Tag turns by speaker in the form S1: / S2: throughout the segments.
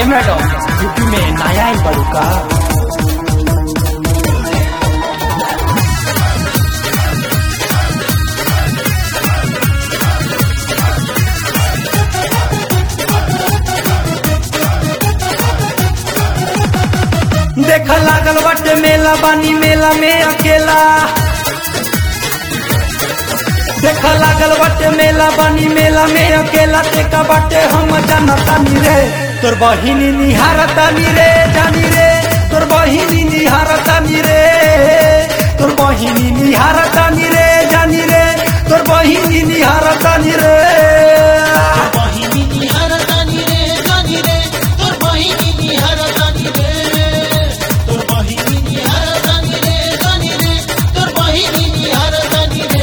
S1: madam UP में नया आइल बाड़ू का
S2: देख लागल बाटे मेला बानी मेला में अकेला देख लागल बाटे मेला बानी मेला में अकेला देखा बाटे हम जानतानी रे तोर बहिनी निहारतानी रे जानी रे तोर बहिनी निहारतानी रे तोर बहिनी निहारतानी रे जानी रे तोर बहिनी निहारतानी रे
S3: बहिनी निहारतानी रे जानी रे तोर बहिनी निहारतानी रे तोर बहिनी निहारतानी रे जानी रे तोर बहिनी निहारतानी रे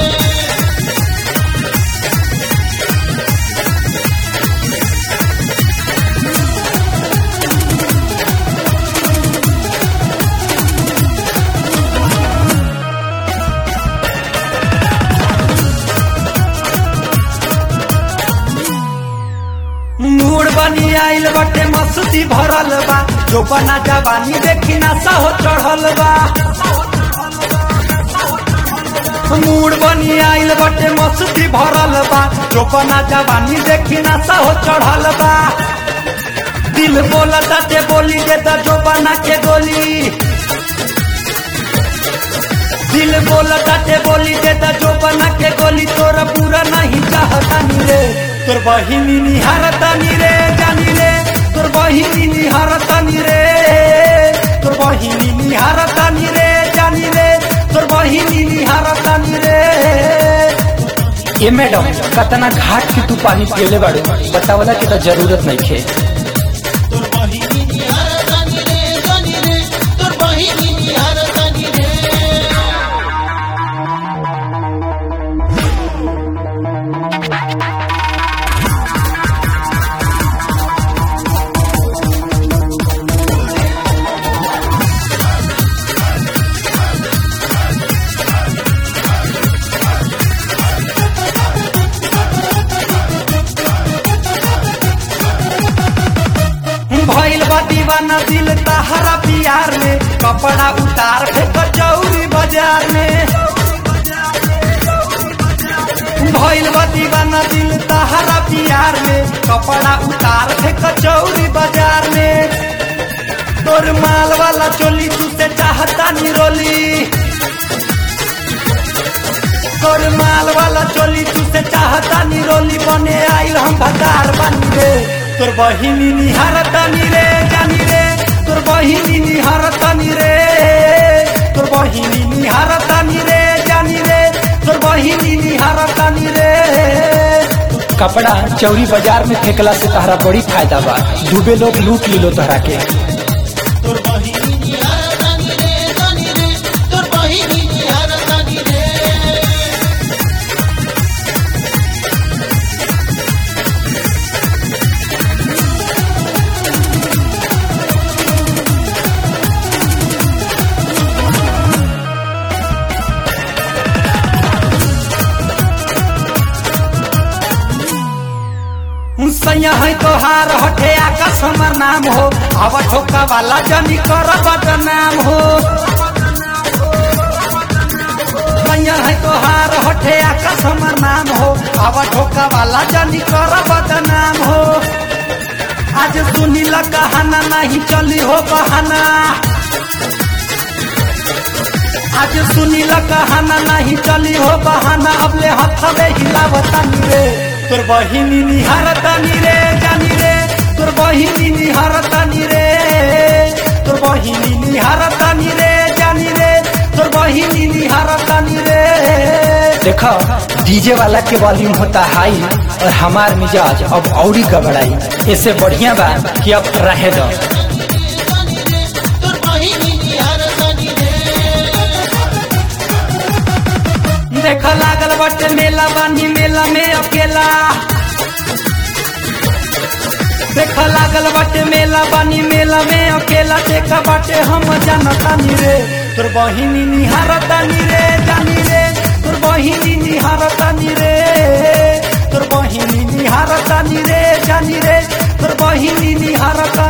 S2: मूड बनी आइल बटे मस्ती भरल बा जो बना जवानी देखी नशा हो चढ़ल बा मूड बनी आइल बटे मस्ती भरल बा जो बना जवानी देखी नशा हो चढ़ल बा दिल बोला ताते बोली देता जो बना के गोली दिल बोला ताते बोली देता जो बना के गोली तोरा पूरा नहीं चाहतानी रे तोर बहिनी निहारतानी रे जानी रे तोर बहिनी निहारतानी रे तोर बहिनी निहारतानी रे जानी रे तोर बहिनी निहारतानी रे
S1: ए मैडम कतना घाट की तू पानी पियले बाड़ू बतावला के तो जरूरत नहीं खे
S3: तोर बहिनी निहारतानी रे जानी रे तोर बहिनी निहारतानी रे
S2: भइल बा दीवाना दिल तहरा बिहार में कपड़ा उतार फेंक चौरी बाजार में भइल बा दीवाना दिल तहरा बिहार में कपड़ा उतार फेंक चौरी बाजार में तोर माल वाला चोली तू से चाहता निरोली तोर माल वाला चोली तू से चाहता निरोली बने आइल हम भतार बनी रे तोर बहिनी निहारतानी रे जानी रे तोर बहिनी निहारतानी रे तोर बहिनी निहारतानी रे जानी रे तोर बहिनी निहारतानी रे
S1: कपड़ा चौरी बाजार में फेंकला से तहरा बड़ी फायदा बा डूबे लोग लूट लिलो तहरा के
S3: तोर बहिनी निहारतानी रे जानी रे तोर बहिनी निहारतानी रे
S2: सैया है तोहार हटे आकाश हमर नाम हो अब ठोका वाला जनी कर बदनाम हो सैया है तोहार हटे आकाश हमर नाम हो अब ठोका वाला जनी कर बदनाम हो आज सुनी ल कहाना नहीं चली हो बहाना आज सुनी ल कहाना नहीं चली हो बहाना अब ले हथवे हिलावतानी रे तोर बहिनी निहारतानी रे जानी रे तोर बहिनी निहारतानी रे तोर बहिनी निहारतानी रे जानी रे तोर बहिनी निहारतानी रे
S1: देखो डीजे वाला के वॉल्यूम होता हाई और हमार मिजाज अब औरी गबड़ाई इससे बढ़िया बा कि अब रहे दो
S3: जानी रे तोर बहिनी निहारतानी रे
S2: देख लागल बाटे मेला बानी मेला में अकेला देख लागल बाटे मेला बानी मेला में अकेला देखा बाटे हम जानतानी रे तोर बहिनी निहारतानी रे जानी रे तोर बहिनी निहारतानी रे तोर बहिनी निहारतानी रे जानी रे तोर बहिनी निहारत